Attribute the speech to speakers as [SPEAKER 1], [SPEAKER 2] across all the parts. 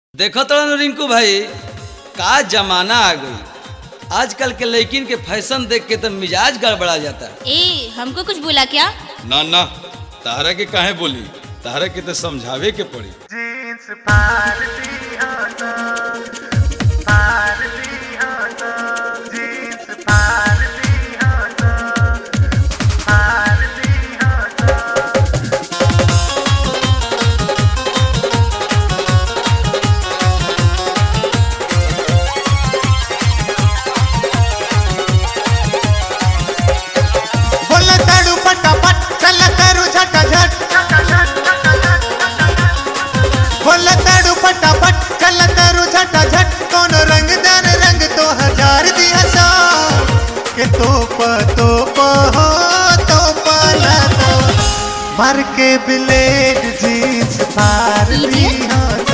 [SPEAKER 1] देखो तड़न रिंकू भाई का जमाना आ गई आजकल के लड़किन के फैशन देख के तो मिजाज गड़बड़ा जाता है
[SPEAKER 2] ए हमको कुछ बोला क्या
[SPEAKER 1] ना ना तारा के काहे बोली तारा के तो समझावे के पड़ी
[SPEAKER 3] जीन्स भारती होता भारती होता जीन्स भारती होता भारती होता
[SPEAKER 4] बोला ताड़ू फटाफट चला तारू झटाझट बोला ताड़ू फटाफट चला तारू झटाझट कौन रंगदार रंग तो हजार दिया सा के तोप तोप हो तोप ना तो मार के ब्लेड जींस फाड़ दी हो तो।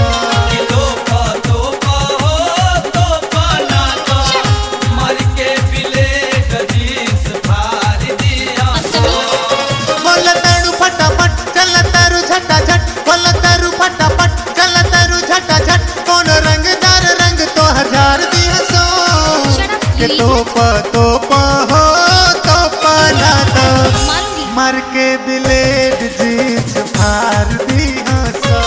[SPEAKER 4] बोला तारू फटाफट चला तारू झटाझट बोला तारू फटाफट चला तारू झटाझट कौन रंगदार रंग तो हजार दिया सो
[SPEAKER 2] Shut up,
[SPEAKER 4] के
[SPEAKER 2] you
[SPEAKER 4] तोप तोप हो तोप ना तो
[SPEAKER 2] मारूंगी
[SPEAKER 4] मार के ब्लेड जींस फाड़ दी हो सो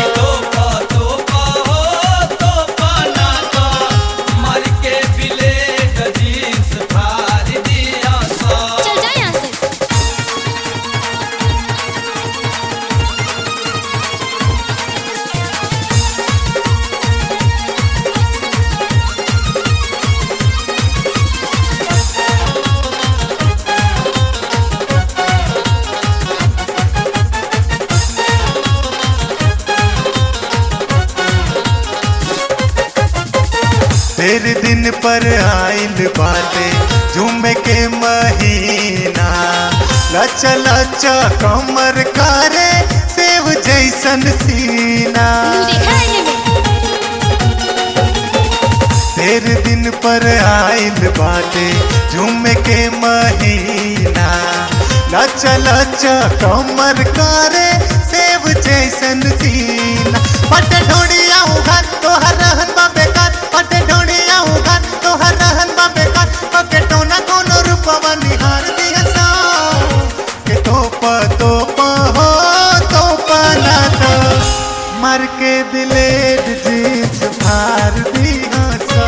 [SPEAKER 2] चल जा यहाँ से
[SPEAKER 4] तेरे दिन पर आइल बाटे झूमे के महीना लचा लचा कमर करे सेव जैसन सीना
[SPEAKER 2] तू देखा है इन्हें
[SPEAKER 4] तेरे दिन पर आइल बाटे झूमे के महीना लचा लचा कमर करे सेव जैसन सीना पट ढोड़िया उघार तोहर रहन बा बेकार पट ढोड़िया उघार तोहर रहन बा बेकार पके टोना कोनो रूपवा निहार दिया सा के तोप तोप हो तोप ना तो मर के ब्लेड जींस फाड़ दी हो सा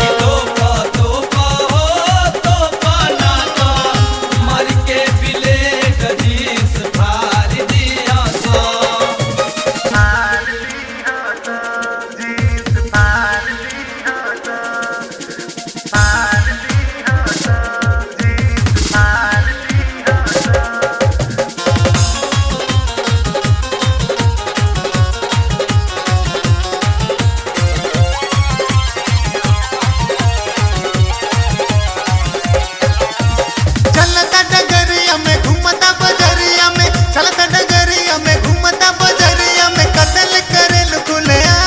[SPEAKER 3] भारती होता जीन्स भारती होता भारती होता जीन्स भारती होता
[SPEAKER 4] चलता डगरिया में घूमता बजरिया में चलता डगरिया में घूमता बजरिया में कतल करे खुलया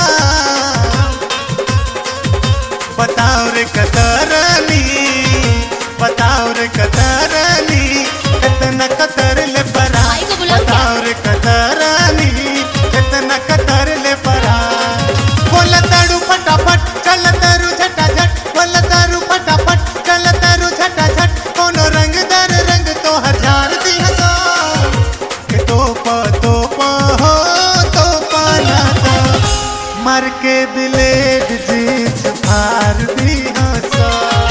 [SPEAKER 4] बताओ रे कतरनी बताओ रे कतरनी कितना कतर ले परा
[SPEAKER 2] भाई को बुलाओ क्या?
[SPEAKER 4] बताओ रे कतरनी कितना कतर ले परा बोला ताड़ू फटाफट चल तारू झटाझट बोला तारू फटाफट चल तारू झटाझट कोनो रंगदार रंग तो हजार दिया सो के तोप तोप हो तोप ना तो मर के ब्लेड जींस फाड़ दी हो सो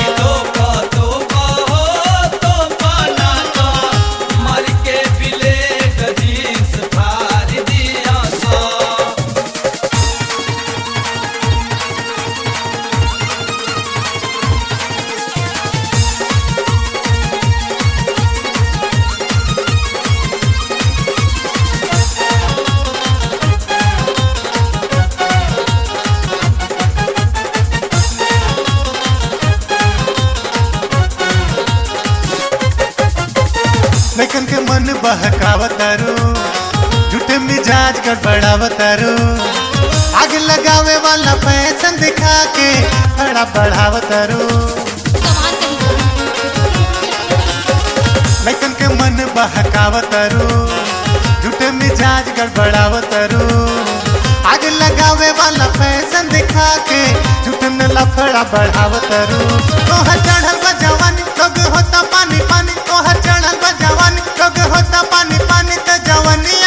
[SPEAKER 4] लेकिन के मन बहकावतारू झूठे मिजाज गड़बड़ावतारू आग लगावे वाला फैशन दिखा के खड़ा बढ़ावतारू
[SPEAKER 2] कमाल कहीं का।
[SPEAKER 4] लेकिन के मन बहकावतारू झूठे मिजाज गड़बड़ावतारू आग लगावे वाला फैशन लफड़ा बढ़ावत रू तोहर चढ़ल बा जवानी लोग होता पानी पानी तोहर चढ़ल बा जवानी लोग होता पानी पानी त जवानी